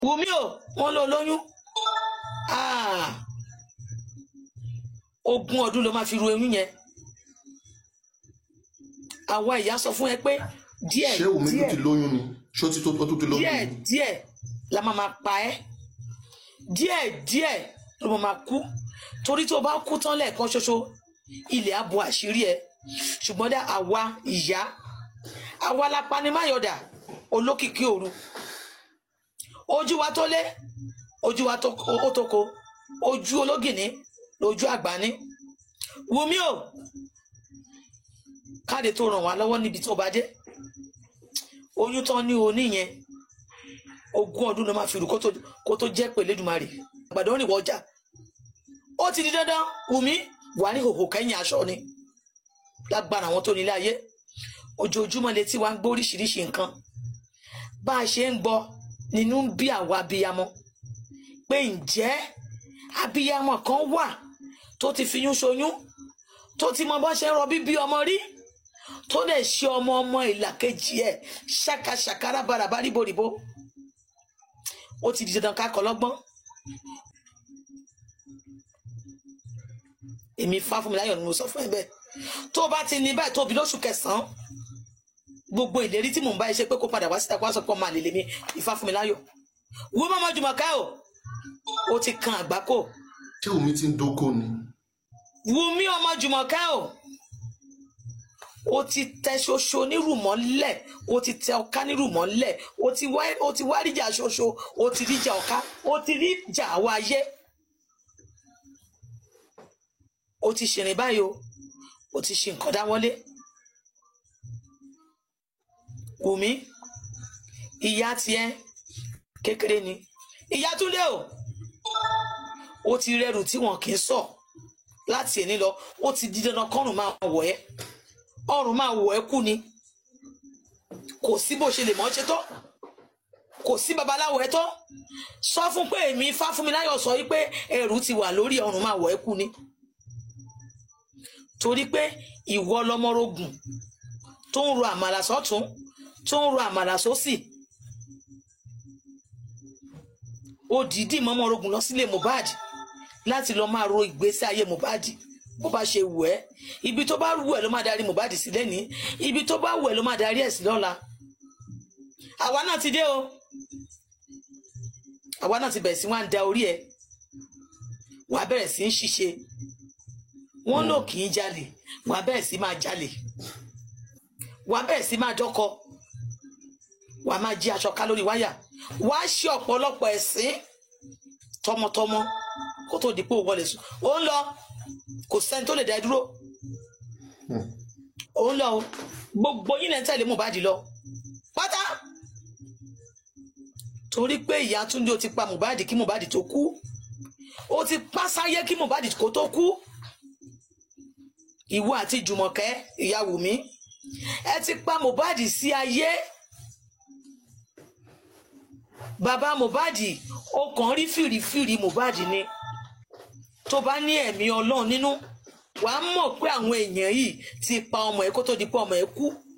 Wùmí o wọ́n ló lóyún Ah, ogún ọdún ló máa fi ru oyún yẹn àwa ìyá sọ fún ẹ pé díẹ̀ ṣé Wùmí tó díẹ̀ ti lóyún ni ṣé ó ti tó ó tó ti lóyún díẹ̀ ni díẹ̀ la máa máa pa ẹ́ díẹ̀ díẹ̀ ló máa máa kú torí tó bá kú tán lẹ́ẹ̀kan ṣoṣo ilẹ̀ á bo àṣírí ẹ ṣùgbọ́n dá àwa ìyá àwa la panimáyọ̀dà olókìkí òru ojú wa tó lé ojú wa tó ó tó ko ojú ológìní lójú àgbáni Wùmí o káde tó ràn wá lọ́wọ́ níbi tó bá dé oyún tán ní oní yẹn ogún ọdún ló máa fi rù kó tó kó tó jẹ́ pé lẹ́dùnmarè àgbàdo rìn wọ́jà ó ti di dandan Wùmí wà ní hòhò kẹ́yìn aṣọ ni lágbára àwọn tó nílé ayé ojoojúmọ́ létí wa ń gbọ́ oríṣiríṣi nǹkan bá a ṣe ń gbọ́ nínú ń bí àwa abiyamọ pé ǹjẹ́ abiyamọ kan wà tó ti fiyún ṣoyún tó ti mọ bó ṣe ń rọ bíbí ọmọ rí tó lè ṣe ọmọ ọmọ ìlàkejì ẹ ṣàkàṣàkà rábaràbá ríboríbo ó ti di dandan ká kọ́ lọ́gbọ́n èmi Fáfúnmiláyọ̀ ni mo sọ fún ẹ bẹ́ẹ̀ tó bá ti ní báyìí tóbi lóṣù kẹsànán gbogbo ìlérí tí mò ń bá ẹ ṣe pé kó padà wá síta kó wá sọ pé ọmọ àlè lèmi Ìfáfúnmiláyọ̀ wú mọ́mọ́ Jùmọ̀kẹ́ o ó ti kan àgbákò ṣé Wùmí ti ń dóko ni Wùmí ọmọ Jùmọ̀kẹ́ o ó ti tẹ ṣoṣo nírùmọ́lẹ̀ ó ti tẹ ọká nírùmọ́lẹ̀ ó ti wá ó ti wá ríjà ṣoṣo ó ti ríjà ọká ó ti ríjà àwọn ayé ó ti ṣìrìn báyìí o ó ti ṣe nǹkan dáwọ́lé Wùmí ìyá tiẹ̀ kékeré ni ìyá Túndé o ó ti rẹrù tí wọn kì í sọ láti èní lọ ó ti di dandan kọrùn máa wọ̀ ẹ́ ọrùn máa wọ̀ ẹ́ kú ni kò sí bó ṣe lè mọ̀ ọ́ ṣe tó kò sí babaláwo ẹ tó sọ fún pé èmi Fáfúnmiláyọ̀ sọ wípé ẹrù ti wà lórí ọrùn máa wọ̀ ẹ́ kú ni torí pé ìwọ lọmọrogùn tó ń ro àmàlà sọ́tún tó ń ro àmàlà sósì ó dìídì mọ́mọ́rogùn lọ sílé Mohbad láti lọ máa ro ìgbésí ayé Mohbad bó bá ṣe wù ẹ́ ibi tó bá wù ẹ́ ló máa darí Mohbad sí lẹ́nìí ibi tó bá wù ẹ́ ló máa darí ẹ̀ sí lọ́la àwa náà ti dé o àwa náà ti bẹ̀rẹ̀ sí wá ń da orí ẹ̀ wàá bẹ̀rẹ̀ sí ń ṣiṣẹ́ wọ́n lò kì í jalè wàá bẹ̀rẹ̀ sí máa jalè wàá bẹ̀rẹ̀ sí máa dọ́kọ wàá máa jí aṣọ ká lórí wáyà wàá ṣe ọ̀pọ̀lọpọ̀ ẹ̀sìn tọmọtọmọ kó tó di pé ó wọlé sùn ó ń lọ kò sẹ́ni tó lè dá ẹ dúró ó ń lọ o gbogbo yín lẹ́ ń tẹ̀lé Mohbad lọ pátá torí pé ìyá Túndé ó ti pa Mohbad kí Mohbad tó kú ó ti pa sáyé kí Mohbad kó tó kú ìwọ àti Jùmọ̀kẹ́ ìyá Wùmí ẹ ti pa Mohbad sí ayé bàbá Mohbad ó kàn rí fìrìfìrì Mohbad ni tó bá ní ẹ̀mí Ọlọ́run nínú wàá mọ̀ pé àwọn èèyàn yìí ti pa ọmọ ẹ̀ kó tó di pé ọmọ ẹ̀ kú